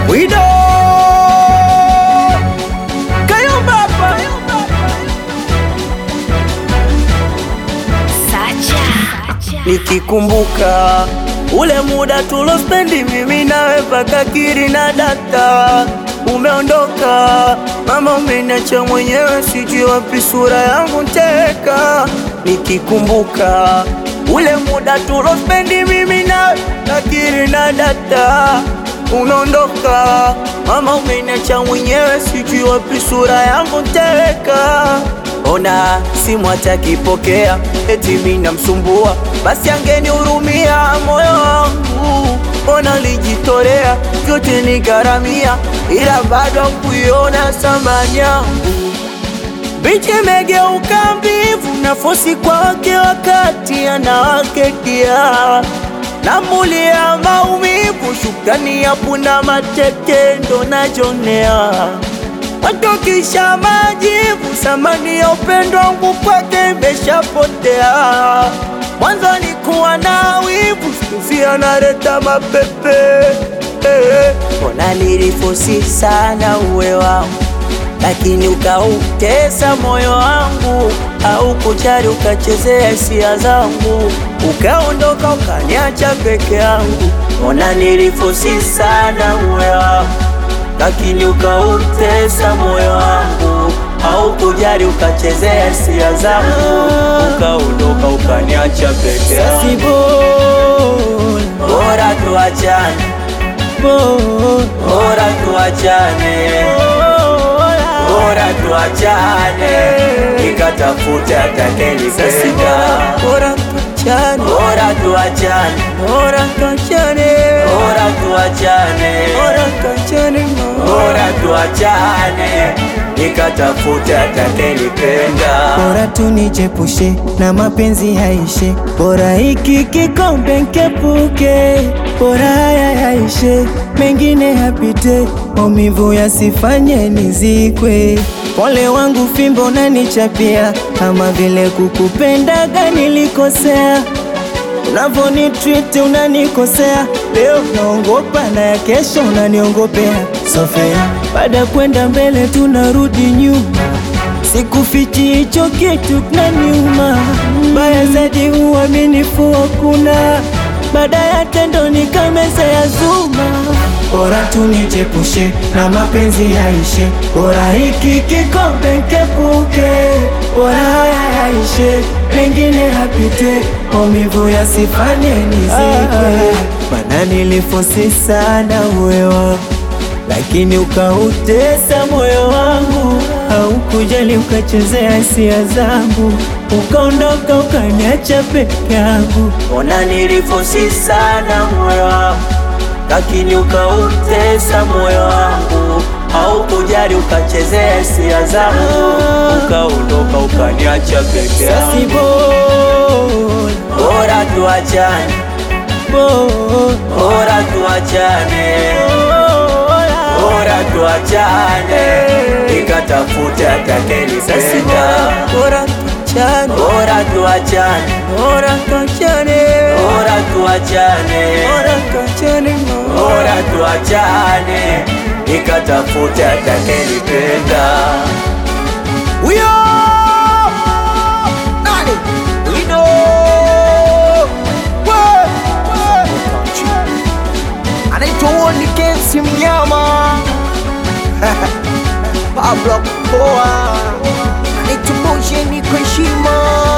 Wido Kayumba hapa. Nikikumbuka ule muda tulospendi mimi nawe paka kiri na data, umeondoka mama, umeniacha mwenyewe, sijui wapi sura yangu teka. Nikikumbuka ule muda tulospendi mimi nawe paka kiri na data, umeondoka mama, umeniacha mwenyewe, sijui wapi sura yangu teka. Ona simu hatakipokea, eti mimi namsumbua, basi angenihurumia moyo wangu. Ona lijitolea vyote nikaramia, ila bado kuiona thamani yangu. Bichi imegeuka mbivu na fosi kwake, wakati anawaketia namulia maumivu, shukrani ya punda mateke ndo najonea watokisha majivu, samani ya upendo wangu kwake imeshapotea. Mwanzo nikuwa na wivu, sikuzi analeta mapepe eh. Mbona nilifosi sana uwe wangu, lakini ukautesa moyo wangu, au kujali ukachezea hisia zangu, ukaondoka ukaniacha peke yangu. Mbona nilifosi sana uwe wangu lakini ukautesa moyo wangu, au kujali ukachezea hisia zangu, ukaondoka ukaniacha peke yangu. Bora tuachane, bora tuachane, bora tuachane, nikatafute atakayenipenda. Bora tuachane, bora tuachane, bora tuachane, bora tuachane, bora tuachane, bora tuachane, nikatafute atakayenipenda. Bora tunijepushe na mapenzi yaishe, bora hiki kikombe nkepuke, bora haya yaishe, mengine yapite, maumivu yasifanye nizikwe. Pole wangu fimbo nanichapia, kama vile kukupendaga nilikosea Unavyonitreat unanikosea, leo naongopa na ya kesho unaniongopea. Sofea, baada ya kwenda mbele tunarudi nyuma, sikufichi hicho kitu kinaniuma. Mbaya zaidi uaminifu hakuna, baada ya tendo nikameza ya zuma. Bora tunijepushe na mapenzi yaishe, bora hiki kikombe nkepuke, bora haya yaishe, mengine yapite, maumivu yasifanye nizikwe. Mana nilifosi sana uwe wangu, lakini ukautesa moyo wangu, haukujali ukachezea hisia zangu, ukaondoka ukaniacha peke yangu. Ona nilifosi sana moyo wangu, lakini ukautesa moyo wangu, au kujali ukachezea hisia zangu, ukaondoka ukaniacha peke Sasi yangu. bora, Bora tuachane, bora, bora tuachane, bora tuachane, nikatafute atakayenipenda. bora tuachane, Bora tuachane, bora tuachane, bora tuachane, bora tuachane, bora tuachane, nikatafute atakayenipenda. Huyo nani? Wido We! anaitwa Woni Kensi Mnyama Pablo Poa anaitwa Bojeni kwa heshima